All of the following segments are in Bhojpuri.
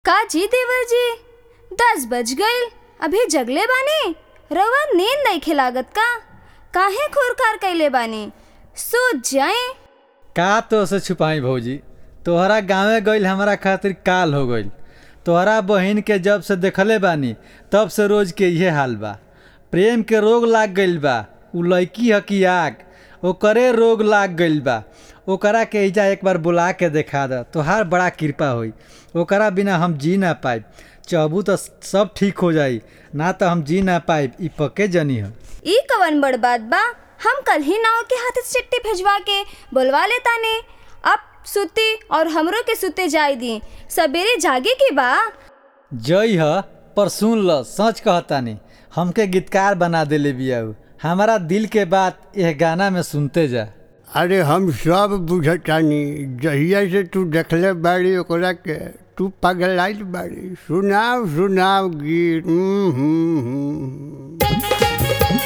का जी देवर जी दस बज गईल अभी जगले बानी रवा नींद नइखे लागत का काहे खुरखार कइले बानी सो जाए का तो से छुपाई भौजी तोहरा गांवे गईल हमारा खातिर काल हो गईल तोहरा बहिन के जब से देखले बानी तब से रोज के इहे हाल बा प्रेम के रोग लाग गईल बा उ लड़की ह कि आग ओकरे रोग लाग गईल बा ओकरा के इजा एक बार बुला के देखा द तोहार बड़ा कृपा होई ओकरा बिना हम जी ना पाइब चाहबू तो सब ठीक हो जाई ना तो हम जी ना पाइब ई पक्के जनी ह ई कवन बड़ बात बा हम कल ही नाव के हाथ से चिट्ठी भेजवा के बुलवा लेता ने अब सुते और हमरो के सुते जाय दी सवेरे जागे के बा जई ह पर सुन ल सच कहतानी हमके गीतकार बना देले बियाऊ हमारा दिल के बात यह गाना में सुनते जा अरे हम सब बुझतानी जहिया से तू देखले बाड़ी ओकरा के तू पगलाइल बाड़ी सुनाव सुनाव गीत हम्म, हम्म, हम्म।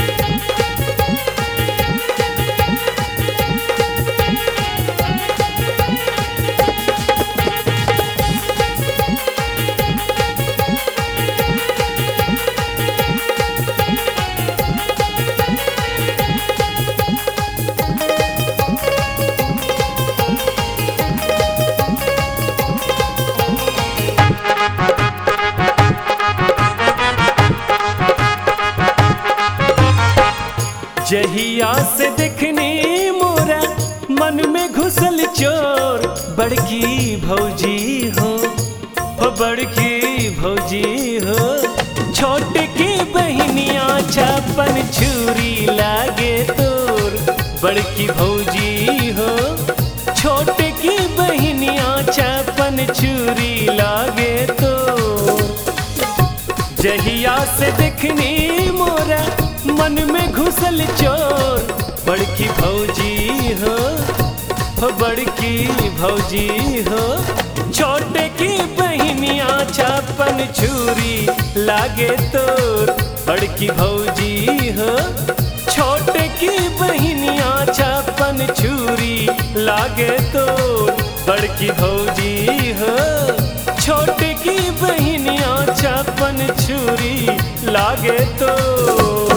जहिया से देखने मोरा मन में घुसल चोर बड़की भौजी हो हो बड़की भौजी हो छोटे की बहनिया छापन छुरी लागे तोर बड़की भौजी हो छोटे की बहनिया छापन छुरी लागे तोर जहिया से देखनी मोरा मन में घुसल चोर बड़की भौजी हो हो बड़की भौजी हो छोटे की बहनिया छापन छुरी लागे तोर बड़की भौजी हो छोटे की बहनिया छापन छुरी लागे तोर बड़की भौजी हो छोटे की बहनिया छापन छुरी लागे तोर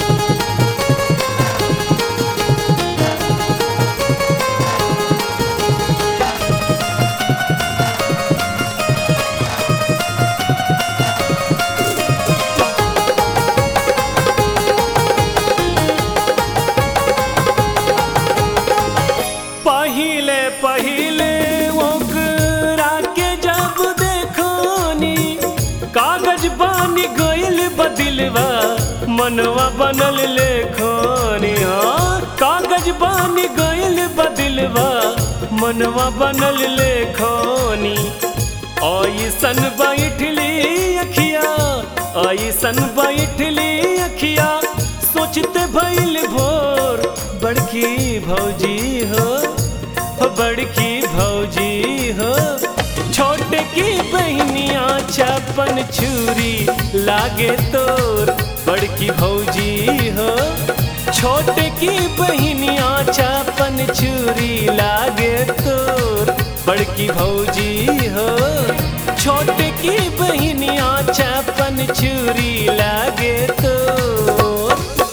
पहिले पहिले ओकरा के जब देखोनी कागज बानी गइल बदिलवा मनवा बनल लेखोनी हाँ कागज बानी गइल बदिलवा मनवा बनल लेखोनी ऐसन बैठली अखिया ऐसन बैठली अखिया सोचते भइल भोर बड़की भौजी हो हो बड़की भौजी हो छोटे की बहनिया छापन छुरी लागे तोर बड़की भौजी हो छोटे की बहनिया छापन छुरी लागे तोर बड़की भौजी हो छोटे की बहनिया छापन छुरी लागे तोर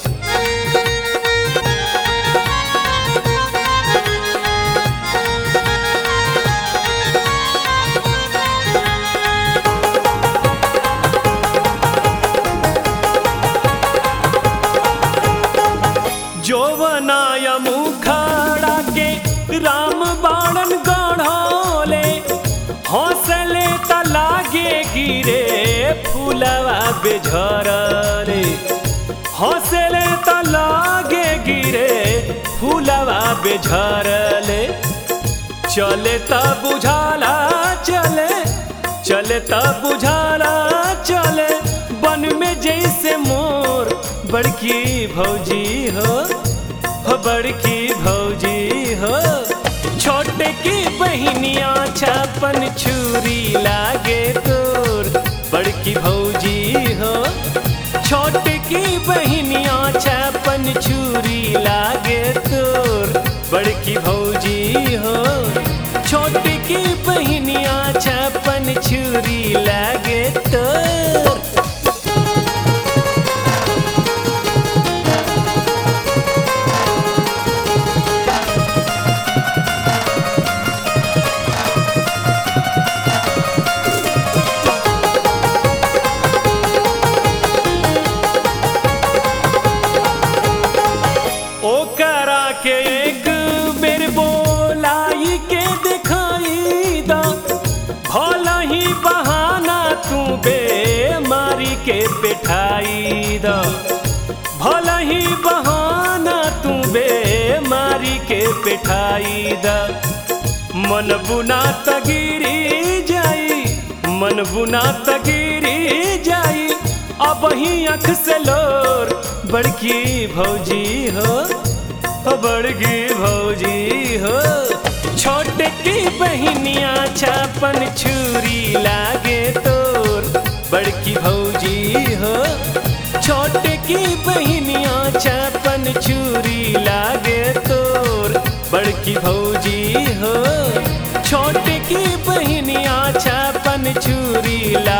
जोवनाया मुखाड़ा के राम बाणन गढ़ोले हौसले त लागे गिरे फूलवा बेझरले हौसले त लागे गिरे फूलवा बेझरले चले त बुझाला चले चले त बुझाला चले बन में जैसे मोर बड़की भौजी हो हो बड़की भौजी हो छोटे की बहनिया छापन छुरी लागे तोर बड़की भौजी हो छोटे की बहनिया छापन छुरी लागे तोर बड़की भौजी हो छोटी की बहनिया छपन छू छुरी लागे तोर ओकरा के एक बेर बोलाई के दिखाई दा भला ही बहाना तू बेमारी के पिठाई दा भला ही बहाना तू बेमारी के पिठाई दा मन बुना तगिरी जाई मन बुना तगिरी जाई अब ही अख से लोर बड़की भौजी हो ओ बड़की भौजी हो छोटे की बहनिया छापन छुरी लागे तोर बड़की भौजी हो छोटे की बहनिया छापन छुरी लागे तोर बड़की भौजी हो छोटे की बहनिया छापन छुरी ला